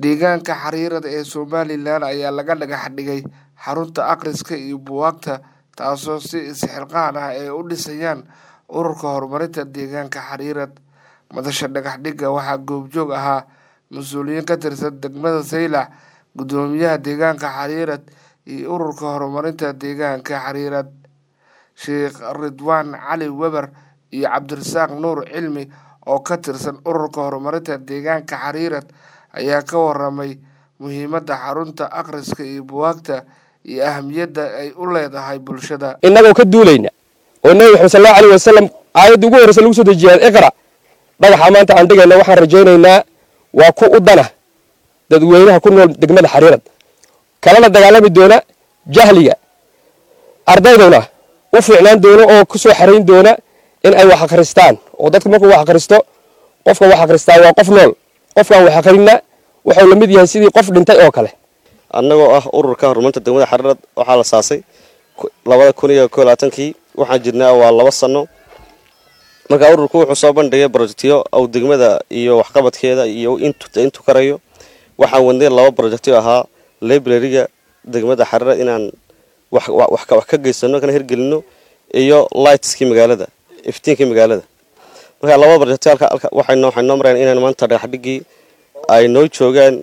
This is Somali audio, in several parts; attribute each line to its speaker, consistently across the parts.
Speaker 1: Deegaanka xariirada ee Somalilan ayaa laga dhagax dhigay xarunta akhriska iyo buugaagta taasoo si isxilqaan ah ay u dhisayaan ururka horumarinta deegaanka xariirad madasha dhagax dhigga waxaa goobjoog ahaa mas-uuliyiin ka tirsan degmada saylac guddoomiyaha deegaanka xariirad iyo ururka horumarinta deegaanka xariirad sheekh ridwaan cali weber iyo cabdirasaaq nuur cilmi oo ka tirsan ururka horumarinta deegaanka xariirad ayaa ka waramay muhiimadda xarunta akhriska iyo buugaagta iyo ahamiyadda ay u leedahay bulshada
Speaker 2: innagoo ka duulayna oo nebi maxamed sal allahu alayh wasalam aayadda ugu horreysa lagu soo dejiyay iqra dhagaxa maanta aan dhigayna waxaan rajaynaynaa waa ku u dana dadweynaha ku nool degmada xariirad kalana dagaalami doona jahliga ardayduna u fiicnaan doona oo ku soo xarayn doona in ay wax akhristaan oo dadka markuu wax akhristo qofka wax akhristaa waa qof nool qofkaan wax akhrinna wuxuu la mid yahay sidii qof dhintay oo kale
Speaker 3: annagoo ah ururka horumarinta degmada xariirad waxaa la saasay labada kun iyo ko labaatankii waxaan jirnaa waa laba sano markaa ururku wuxuu soo bandhigay brojectyo ou degmada iyo waxqabadkeeda iyo intu karayo waxaan wadnay laba brojectyo ahaa librariga degmada xariirad inaan wax ka geysano kana hirgelino iyo lightskii magaalada iftiinkii magaalada markaa laba brojectyo waxay noo mareen inaan maanta dhagaxdhigii ay noo joogaan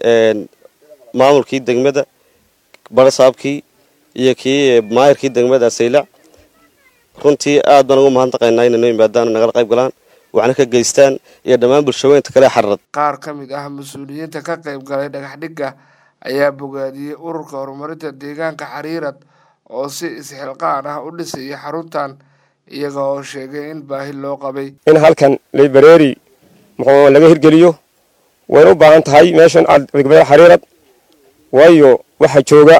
Speaker 3: maamulkii degmada barasaabkii iyo kii maayirkii degmada saylac runtii aad baan ugu mahadnaqaynaa inay noo yimaadaan nagala qayb galaan waxna ka geystaan iyo dhammaan bulshaweynta kale xarad
Speaker 1: qaar ka mid ah mas-uuliyiinta ka qayb galay dhagax dhigga ayaa bogaadiyey ururka horumarinta deegaanka xariirad oo si isxilqaan ah u dhisaya xaruntan iyaga oo sheegay in baahi loo qabay
Speaker 2: in halkan library muxuu laga hirgeliyo wayna u baahan tahay meeshan degmada xariirad waayo waxaa jooga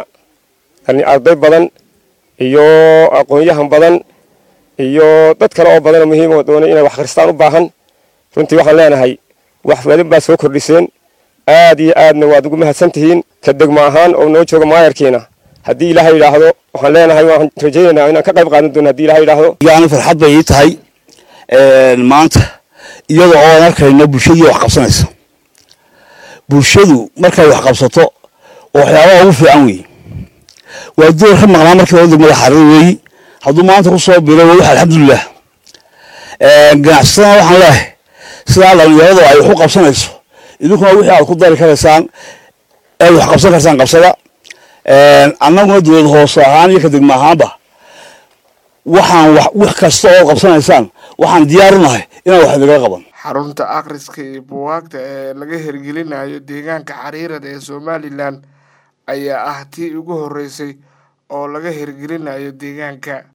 Speaker 2: arday badan iyo aqoon-yahan badan iyo dad kale oo badanoo muhiim oo doonay inay wax akhristaan u baahan runtii waxaan leenahay wax badan baad soo kordhiseen aad iyo aadna waad ugu mahadsan tihiin ka degmo ahaan oo noo jooga maayarkiina haddii ilaahay yidhaahdo waxaan leenahay waan rajaynaynaa inaan ka qayb qaadan doono hadii ilahay yidhaahdo
Speaker 4: yani farxad bay ii tahay maanta iyada oo aan arkayno bulshadii wax qabsanaysa bulshadu markay wax qabsato oo waxyaabaha ugu fiican weeye waa door ka maqnaa markii hore degmada xariir weeyi hadduu maanta ku soo biray waa wax alxamdulilah ganacsatada waxaan leehay sidaa dhalinyaradu ay wax u qabsanayso idinkuna wixii aad ku dari karaysaan ead wax qabsan karsaan qabsada annaguna dowlad hoose ahaan iyo ka degmo ahaanba waxaan wax kasta oo qabsanaysaan waxaan diyaar u nahay inaan wax idinla qaban
Speaker 1: xarunta akhriska iyo buugaagta ee laga hirgelinayo deegaanka xariirada ee somalilan ayaa ah tii ugu horreysay oo laga hirgelinayo deegaanka